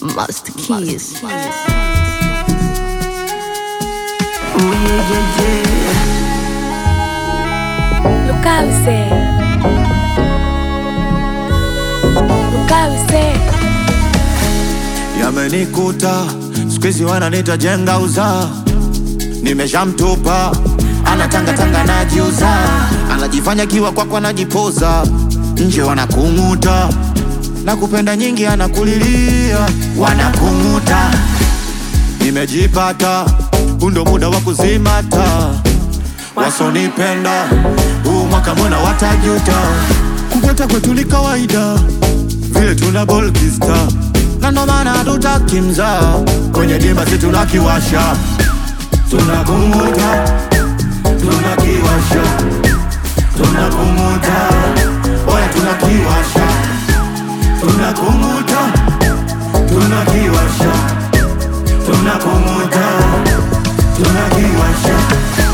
Master Keys. Lukawise. Lukawise. Yamenikuta siku hizi wananita jenga uza, nimeshamtupa anatangatanga najiuza, anajifanya kiwa kwako anajipoza, nje wanakung'uta na kupenda nyingi anakulilia, wanakung'uta. Nimejipata, huu ndo muda wa kuzimata, wasonipenda huu mwaka mbona watajuta, kupata kwetu ni kawaida vile tuna bolkista na ndo maana hatutaki mzaa kwenye dimba si tunakiwasha tunakumuta tunakiwasha tunakumuta oya tunakiwasha tunakumuta tunakiwasha tunakumuta tunakiwasha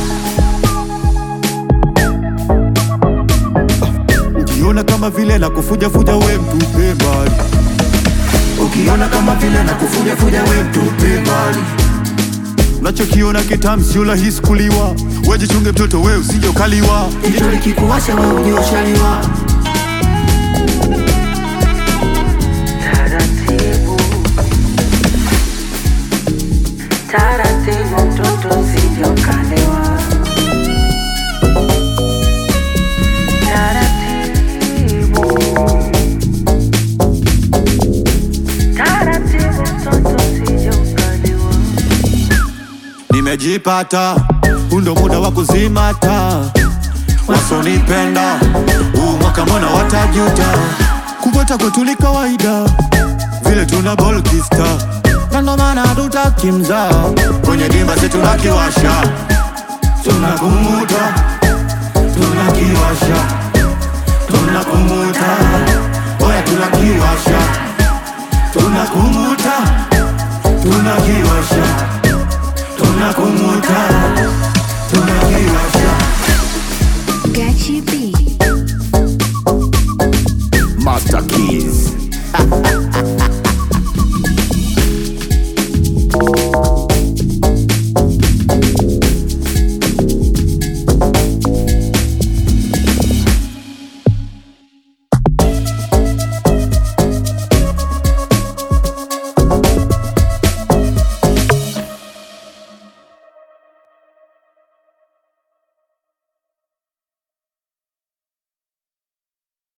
ukiona kama vile na kufujafuja we mtupe mbali ukiona kama vile na kufujafuja we mtupe mbali unachokiona kitamu sio rahisi kuliwa wejichunge mtoto we usije ukaliwa Jicho likikuwasha wewe ujue ushaliwa. Taratibu, taratibu, mtoto usije ukalewa. Taratibu, taratibu, mtoto usije ukalewa. nimejipata huu ndo muda wa kuzimata wasonipenda huu mwaka mbona watajuta kupata kwetu ni kawaida vile tuna bolkista na ndo maana hatutaki mzaa kwenye dimba si tunakiwasha tunakumuta tunakiwasha tunakumuta oya tunakiwasha tunakumuta tunakiwasha tunakumuta